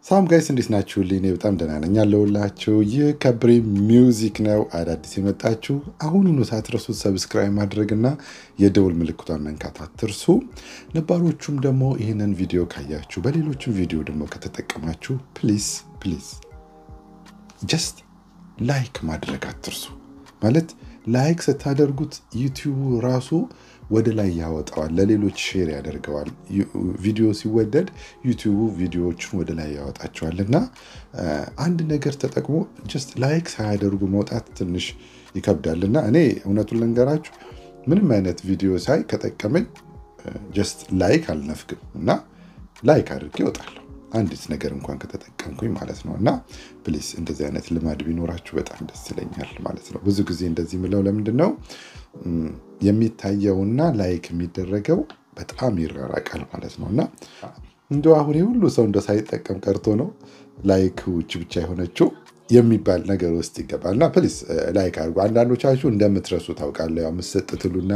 ሳም ጋይስ እንዴት ናችሁልኝ? እኔ በጣም ደህና ነኝ አለሁላችሁ። ይህ ከብሬ ሚውዚክ ነው። አዳዲስ የመጣችሁ አሁኑኑ ሳትረሱት ሰብስክራይብ ማድረግና የደውል ምልክቷን መንካት አትርሱ። ነባሮቹም ደግሞ ይህንን ቪዲዮ ካያችሁ በሌሎችም ቪዲዮ ደግሞ ከተጠቀማችሁ ፕሊዝ ፕሊዝ ጀስት ላይክ ማድረግ አትርሱ። ማለት ላይክ ስታደርጉት ዩቲዩቡ ራሱ ወደ ላይ ያወጣዋል፣ ለሌሎች ሼር ያደርገዋል። ቪዲዮ ሲወደድ ዩቲዩቡ ቪዲዮዎችን ወደ ላይ ያወጣቸዋል እና አንድ ነገር ተጠቅሞ ጀስት ላይክ ሳያደርጉ መውጣት ትንሽ ይከብዳል እና እኔ እውነቱን ልንገራችሁ ምንም አይነት ቪዲዮ ሳይ ከጠቀመኝ ጀስት ላይክ አልነፍግም እና ላይክ አድርጌ እወጣለሁ አንዲት ነገር እንኳን ከተጠቀምኩኝ ማለት ነው። እና ፕሊስ እንደዚህ አይነት ልማድ ቢኖራችሁ በጣም ደስ ይለኛል ማለት ነው። ብዙ ጊዜ እንደዚህ ምለው ለምንድን ነው የሚታየውና ላይክ የሚደረገው በጣም ይራራቃል ማለት ነው። እና እንደ አሁን ሁሉ ሰው እንደ ሳይጠቀም ቀርቶ ነው ላይክ ውጭ ብቻ የሆነችው የሚባል ነገር ውስጥ ይገባል። እና ፕሊስ ላይክ አድርጉ። አንዳንዶቻችሁ እንደምትረሱ ታውቃለህ። ያው የምትሰጥ ትሉና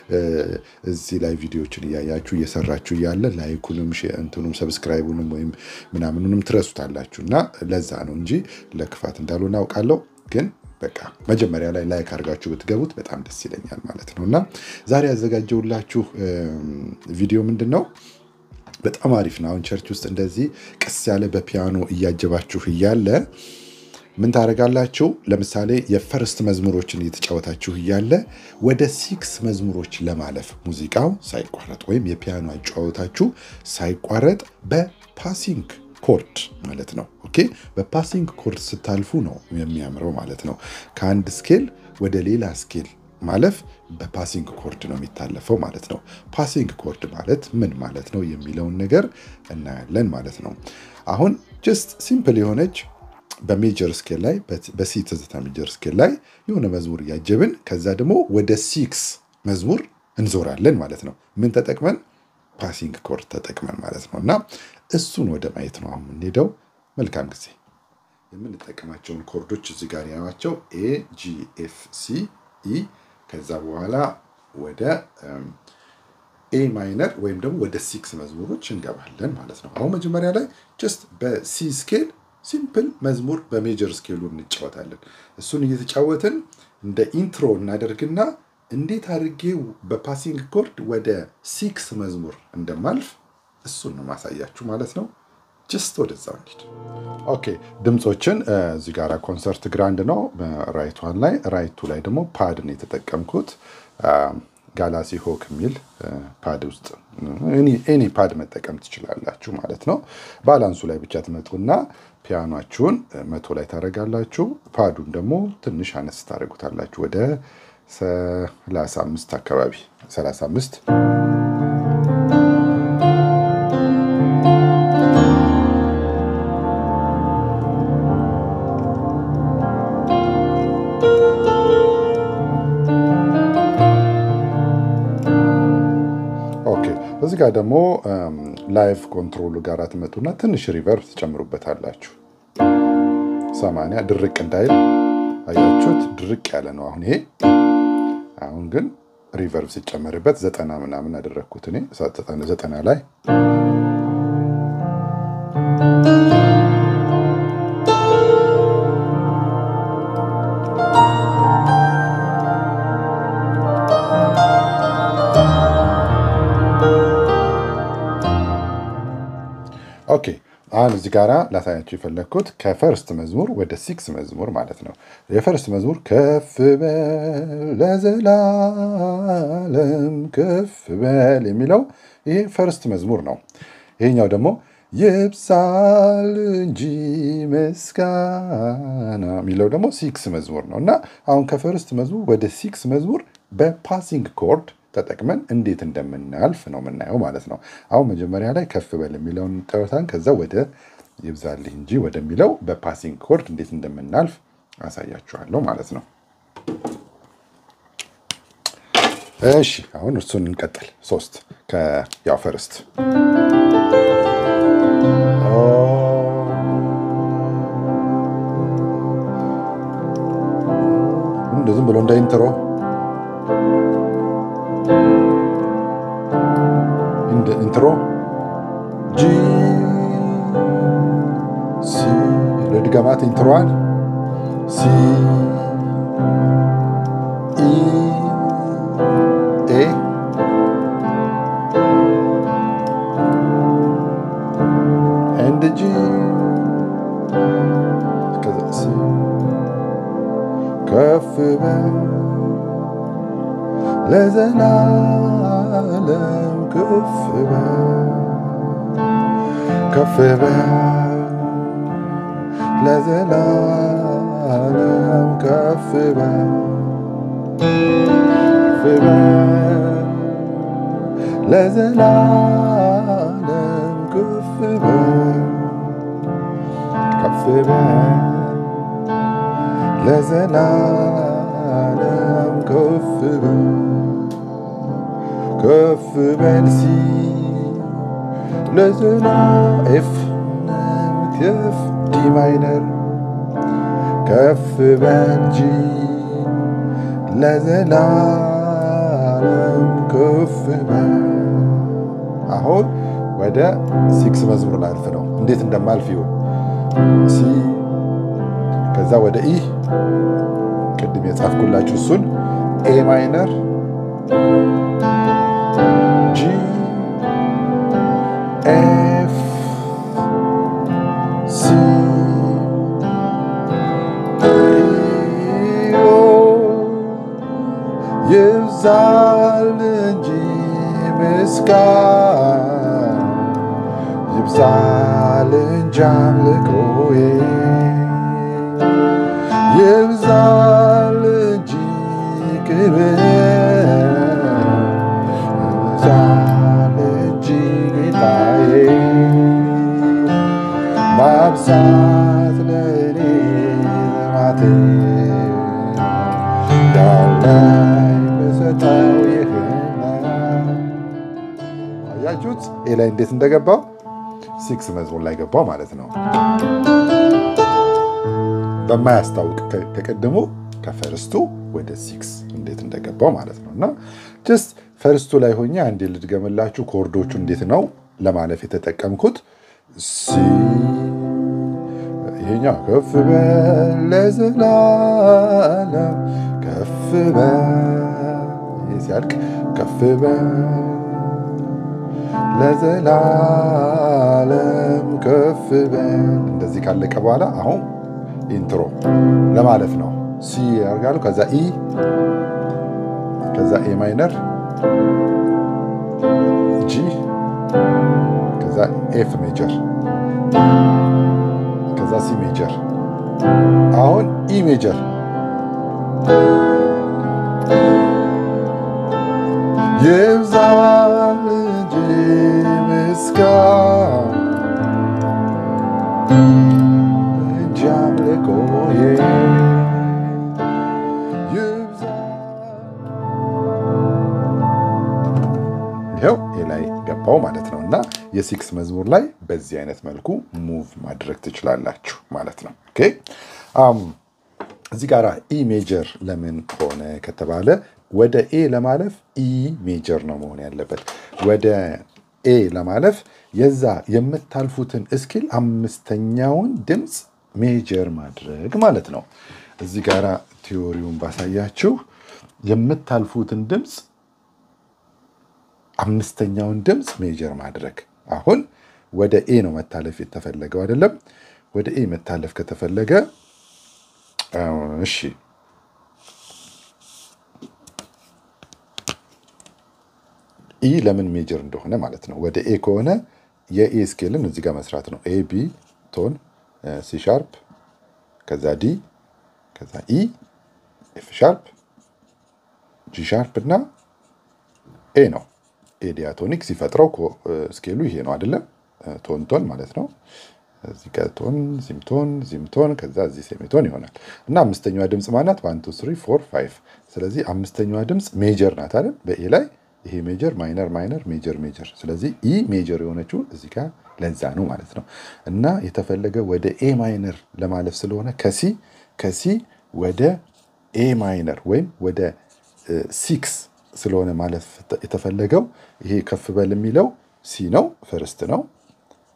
እዚህ ላይ ቪዲዮችን እያያችሁ እየሰራችሁ እያለ ላይኩንም እንትኑም ሰብስክራይቡንም ወይም ምናምኑንም ትረሱታላችሁ እና ለዛ ነው እንጂ ለክፋት እንዳልሆነ አውቃለሁ ግን በቃ መጀመሪያ ላይ ላይክ አድርጋችሁ ብትገቡት በጣም ደስ ይለኛል ማለት ነው። እና ዛሬ ያዘጋጀውላችሁ ቪዲዮ ምንድን ነው? በጣም አሪፍ ነው። አሁን ቸርች ውስጥ እንደዚህ ቀስ ያለ በፒያኖ እያጀባችሁ እያለ ምን ታደርጋላችሁ? ለምሳሌ የፈርስት መዝሙሮችን እየተጫወታችሁ እያለ ወደ ሲክስ መዝሙሮች ለማለፍ ሙዚቃው ሳይቋረጥ ወይም የፒያኖ አጫወታችሁ ሳይቋረጥ በፓሲንግ ኮርድ ማለት ነው። ኦኬ በፓሲንግ ኮርድ ስታልፉ ነው የሚያምረው ማለት ነው። ከአንድ ስኬል ወደ ሌላ ስኬል ማለፍ በፓሲንግ ኮርድ ነው የሚታለፈው ማለት ነው። ፓሲንግ ኮርድ ማለት ምን ማለት ነው የሚለውን ነገር እናያለን ማለት ነው። አሁን ጀስት ሲምፕል የሆነች በሜጀር ስኬል ላይ በሲ ትዝታ ሜጀር ስኬል ላይ የሆነ መዝሙር እያጀብን ከዛ ደግሞ ወደ ሲክስ መዝሙር እንዞራለን ማለት ነው። ምን ተጠቅመን ፓሲንግ ኮርድ ተጠቅመን ማለት ነው። እና እሱን ወደ ማየት ነው አሁን የምንሄደው። መልካም ጊዜ። የምንጠቀማቸውን ኮርዶች እዚህ ጋር ያዋቸው ኤ፣ ጂ፣ ኤፍ፣ ሲ፣ ኢ ከዛ በኋላ ወደ ኤ ማይነር ወይም ደግሞ ወደ ሲክስ መዝሙሮች እንገባለን ማለት ነው። አሁን መጀመሪያ ላይ ጀስት በሲ ስኬል ሲምፕል መዝሙር በሜጀር ስኬሉ እንጫወታለን። እሱን እየተጫወትን እንደ ኢንትሮ እናደርግና እንዴት አድርጌ በፓሲንግ ኮርድ ወደ ሲክስ መዝሙር እንደማልፍ እሱን ነው ማሳያችሁ ማለት ነው። ጀስት ወደዛው እንሂድ። ኦኬ ድምፆችን እዚህ ጋር ኮንሰርት ግራንድ ነው ራይት ዋን ላይ፣ ራይቱ ላይ ደግሞ ፓድ ነው የተጠቀምኩት ጋላሲ ሆክ የሚል ፓድ ውስጥ ኤኒ ፓድ መጠቀም ትችላላችሁ ማለት ነው። ባላንሱ ላይ ብቻ ትመጡና ፒያኗችሁን መቶ ላይ ታደርጋላችሁ። ፓዱን ደግሞ ትንሽ አነስ ታደርጉታላችሁ ወደ 35 አካባቢ 35 እዚህ ጋር ደግሞ ላይቭ ኮንትሮሉ ጋር ትመጡና ትንሽ ሪቨርብ ትጨምሩበታላችሁ። ሰማንያ ድርቅ እንዳይል አያችሁት? ድርቅ ያለ ነው አሁን ይሄ። አሁን ግን ሪቨርብ ሲጨመርበት ዘጠና ምናምን አደረግኩት እኔ ዘጠና ላይ ኦኬ አሁን እዚህ ጋራ ላሳያችሁ የፈለግኩት ከፈርስት መዝሙር ወደ ሲክስ መዝሙር ማለት ነው። የፈርስት መዝሙር ከፍ በል ለዘላለም ከፍ በል የሚለው ይሄ ፈርስት መዝሙር ነው። ይሄኛው ደግሞ ይብሳል እንጂ ምስጋና የሚለው ደግሞ ሲክስ መዝሙር ነው እና አሁን ከፈርስት መዝሙር ወደ ሲክስ መዝሙር በፓሲንግ ኮርድ ተጠቅመን እንዴት እንደምናልፍ ነው የምናየው ማለት ነው። አሁን መጀመሪያ ላይ ከፍ በል የሚለውን ጠወታን ከዛ ወደ ይብዛልህ እንጂ ወደሚለው በፓሲንግ ኮርድ እንዴት እንደምናልፍ አሳያችኋለሁ ማለት ነው። እሺ አሁን እርሱን እንቀጥል። ሶስት ያው ፈርስት ዝም ብሎ እንደ ኢንትሮ ኢንትሮ ጂ ሲ ለድገማት ኢንትሮዋን ሲ ኢ ኤ ኤንድ ጂ ከዛ ሲ ከፍ በል ለዘላለም ከፍ በል ከፍ በል ለዘላለም ከፍ በል ከፍ በል ለዘላለም ከፍ በል ከፍ በል ለዘላለም ከፍ በል ከፍ በል ሲ ለዘላ ኤፍ ከፍ ዲ ማይነር ከፍ በል ጂ ለዘላለም ከፍ በል አሁን ወደ ሲክስ መዝሙር ላልፍ ነው። እንዴት እንደማልፍ ይሁን ሲ ከዛ ወደ ኢ ቅድም የጻፍኩላችሁ እሱን ኤ ማይነር ጂ ኤፍ ሲ ኦ ይብዛል እንጂ ምስጋና ይብዛል እንጂ አምልኮዬ ይብዛል እንጂ ክብር ይብዛል እንጂ ጌታዬ ማብዛት ለእኔ ልማቴ ያለኝ ብሰጠው ይህን አያችሁት ኤ ላይ እንዴት እንደገባው ሲክስ መዝሙር ላይ ገባው ማለት ነው። በማያስታውቅ ከቀድሞ ከፈርስቱ ወደ ሲክስ እንዴት እንደገባው ማለት ነው። እና ጀስት ፈርስቱ ላይ ሆኜ አንዴ ልድገምላችሁ ኮርዶቹ እንዴት ነው ለማለፍ የተጠቀምኩት። ሲ ይሄኛው ከፍ በል ለዘላለም ከፍ በል ይሄ ሲያልቅ ከፍ በል ለዘላለም ከፍ በል እንደዚህ ካለቀ በኋላ አሁን ኢንትሮ ለማለፍ ነው። ሲ ያርጋሉ። ከዛ ኢ፣ ከዛ ኤ ማይነር፣ ጂ፣ ከዛ ኤፍ ሜጀር፣ ከዛ ሲ ሜጀር። አሁን ኢ ሜጀር ይብዛል እንጂ ምስጋና እንጂ አምልኮዬ ይኸው ላይ ገባው ማለት ነው። እና የሲክስ መዝሙር ላይ በዚህ አይነት መልኩ ሙቭ ማድረግ ትችላላችሁ ማለት ነው። ኦኬ እዚህ ጋር ኢ ሜጀር ለምን ሆነ ከተባለ ወደ ኤ ለማለፍ ኢ ሜጀር ነው መሆን ያለበት። ወደ ኤ ለማለፍ የዛ የምታልፉትን እስኪል አምስተኛውን ድምፅ ሜጀር ማድረግ ማለት ነው። እዚህ ጋር ቲዎሪውን ባሳያችሁ የምታልፉትን ድምፅ አምስተኛውን ድምፅ ሜጀር ማድረግ። አሁን ወደ ኤ ነው መታለፍ የተፈለገው አይደለም? ወደ ኤ መታለፍ ከተፈለገ እሺ ኢ ለምን ሜጀር እንደሆነ ማለት ነው። ወደ ኤ ከሆነ የኤ ስኬልን እዚህ ጋር መስራት ነው። ኤ ቢ ቶን፣ ሲ ሻርፕ፣ ከዛ ዲ፣ ከዛ ኢ፣ ኤፍ ሻርፕ፣ ጂ ሻርፕ እና ኤ ነው። ኤ ዲያቶኒክ ሲፈጥረው ስኬሉ ይሄ ነው አይደለም? ቶን ቶን ማለት ነው። እዚህ ጋር ቶን ሲምቶን ዚምቶን ከዛ እዚህ ሴሚቶን ይሆናል እና አምስተኛዋ ድምፅ ማናት? ዋን ቱ ስሪ ፎር ፋይቭ። ስለዚህ አምስተኛዋ ድምፅ ሜጀር ናት አይደል? በኤ ላይ ይሄ ሜጀር ማይነር ማይነር ሜጀር ሜጀር። ስለዚህ ኢ ሜጀር የሆነችው እዚህ ጋር ለዛ ነው ማለት ነው። እና የተፈለገ ወደ ኤ ማይነር ለማለፍ ስለሆነ ከሲ ከሲ ወደ ኤ ማይነር ወይም ወደ ሲክስ ስለሆነ ማለፍ የተፈለገው ይሄ ከፍ በል የሚለው ሲ ነው፣ ፈርስት ነው።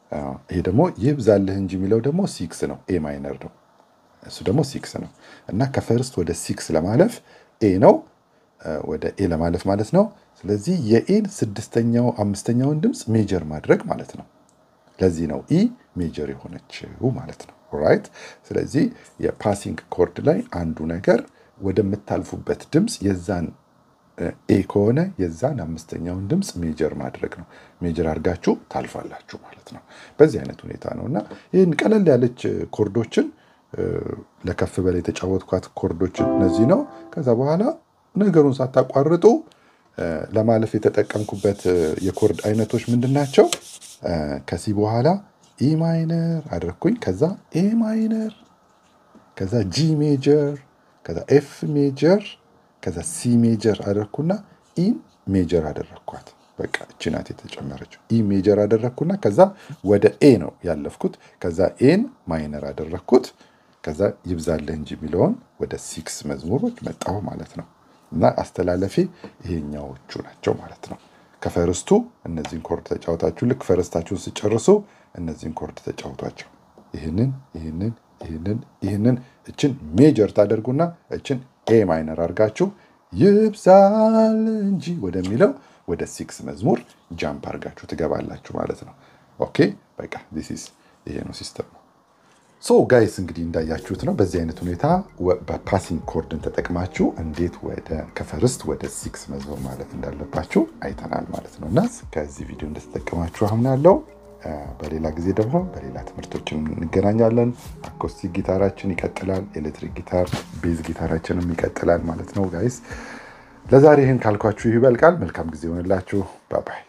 ይሄ ደግሞ ይብዛልህ እንጂ የሚለው ደግሞ ሲክስ ነው። ኤ ማይነር ነው። እሱ ደግሞ ሲክስ ነው እና ከፈርስት ወደ ሲክስ ለማለፍ ኤ ነው ወደ ኤ ለማለፍ ማለት ነው። ስለዚህ የኤን ስድስተኛው አምስተኛውን ድምፅ ሜጀር ማድረግ ማለት ነው። ለዚህ ነው ኢ ሜጀር የሆነችው ማለት ነው። ራይት። ስለዚህ የፓሲንግ ኮርድ ላይ አንዱ ነገር ወደምታልፉበት ድምፅ የዛን ኤ ከሆነ የዛን አምስተኛውን ድምፅ ሜጀር ማድረግ ነው። ሜጀር አድርጋችሁ ታልፋላችሁ ማለት ነው። በዚህ አይነት ሁኔታ ነው እና ይህን ቀለል ያለች ኮርዶችን ለከፍ በላይ የተጫወትኳት ኮርዶችን እነዚህ ነው። ከዛ በኋላ ነገሩን ሳታቋርጡ ለማለፍ የተጠቀምኩበት የኮርድ አይነቶች ምንድን ናቸው? ከሲ በኋላ ኢ ማይነር አደረግኩኝ። ከዛ ኤ ማይነር፣ ከዛ ጂ ሜጀር፣ ከዛ ኤፍ ሜጀር፣ ከዛ ሲ ሜጀር አደረግኩና ኢን ሜጀር አደረግኳት። በቃ እቺ ናት የተጨመረችው። ኢ ሜጀር አደረግኩና ከዛ ወደ ኤ ነው ያለፍኩት። ከዛ ኤን ማይነር አደረግኩት። ከዛ ይብዛልህ እንጂ የሚለውን ወደ ሲክስ መዝሙሮች መጣሁ ማለት ነው። እና አስተላለፊ ይሄኛዎቹ ናቸው ማለት ነው። ከፈርስቱ እነዚህን ኮርድ ተጫወታችሁ ልክ ፈረስታችሁን ስጨርሱ እነዚህን ኮርድ ተጫወቷቸው። ይህንን ይህንን ይህንን ይህንን እችን ሜጀር ታደርጉና እችን ኤ ማይነር አድርጋችሁ ይብዛል እንጂ ወደሚለው ወደ ሲክስ መዝሙር ጃምፕ አድርጋችሁ ትገባላችሁ ማለት ነው። ኦኬ በቃ ዲስ ይሄ ነው ሲስተም ነው። ሶ ጋይስ እንግዲህ እንዳያችሁት ነው። በዚህ አይነት ሁኔታ በፓሲንግ ኮርድን ተጠቅማችሁ እንዴት ወደ ከፈርስት ወደ ሲክስ መዝሙር ማለት እንዳለባችሁ አይተናል ማለት ነው። እና ከዚህ ቪዲዮ እንደተጠቀማችሁ አምናለሁ። በሌላ ጊዜ ደግሞ በሌላ ትምህርቶችን እንገናኛለን። አኮስቲክ ጊታራችን ይቀጥላል። ኤሌክትሪክ ጊታር፣ ቤዝ ጊታራችንም ይቀጥላል ማለት ነው ጋይስ። ለዛሬ ይህን ካልኳችሁ ይበልቃል። መልካም ጊዜ ይሆንላችሁ። ባባይ